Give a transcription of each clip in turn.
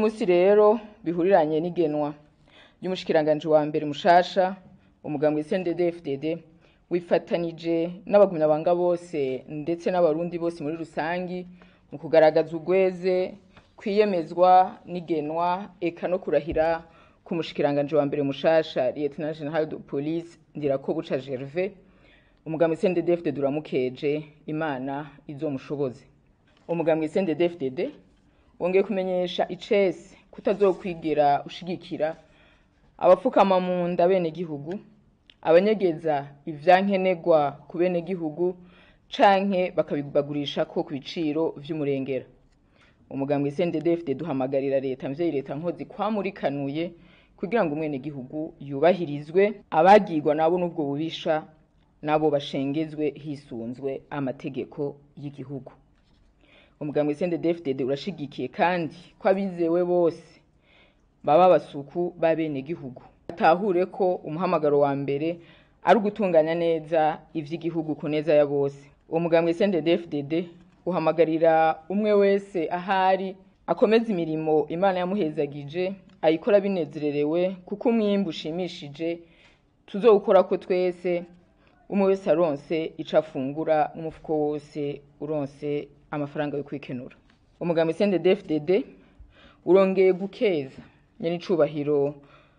munsi rero bihuriranye n'igenwa ry'umushikiranganji wa mbere mushasha umugambwe CNDD-FDD wifatanije n'abagumyabanga bose ndetse n'abarundi bose muri rusangi mu kugaragaza urweze kwiyemezwa n'igenwa eka no kurahira ku mushikiranganji wa mbere mushasha Lieutenant General de Police Ndirakobuca Gervais umugambwe CNDD-FDD uramukeje imana izomushoboze umugambwe CNDD-FDD wongeye kumenyesha icese kutazokwigira ushigikira abapfukama mu nda benegihugu abanyegeza ivyankenerwa ku benegihugu canke bakabibagurisha ko ku biciro vy'umurengera umugambwe CNDD-FDD duhamagarira leta mvyeyi leta nkozi kwamurikanuye kugira ngo umwenegihugu yubahirizwe abagirwa nabo n'ubwo bubisha nabo bashengezwe hisunzwe amategeko y'igihugu umugambwe CNDD-FDD urashigikiye kandi ko abizewe bose baba basuku b'abenegihugu atahure ko umuhamagaro wa mbere ari ugutunganya neza ivy'igihugu ku neza ya bose uwo mugambwe CNDD-FDD uhamagarira umwe wese ahari akomeza imirimo imana yamuhezagije ayikora binezererewe kuko umwimbu ushimishije tuzowukora ko twese umwe wese aronse ico afungura n'umufuko wose uronse amafaranga yo kwikenura umugambi CNDD-FDD urongeye gukeza nyenicubahiro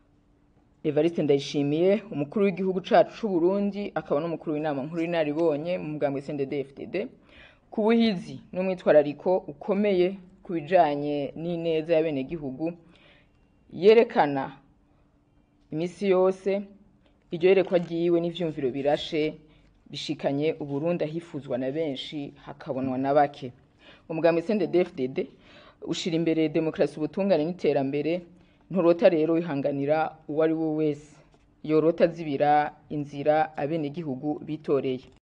Evariste Ndayishimiye umukuru w'igihugu cacu c'u Burundi akaba n'umukuru w'inama nkuru y'inaribonye mu mugambi CNDD-FDD ku buhizi n'umwitwarariko ukomeye ku bijanye n'ineza y'abenegihugu yerekana imisi yose iryo yerekwa ryiwe n'ivyumviro birashe bishikanye uburundi ahifuzwa na benshi hakabonwa na bake umugambi CNDD-FDD ushira imbere demokarasi ubutungane n'iterambere nturota rero wihanganira uwo ari we wese yorota zibira inzira abenegihugu bitoreye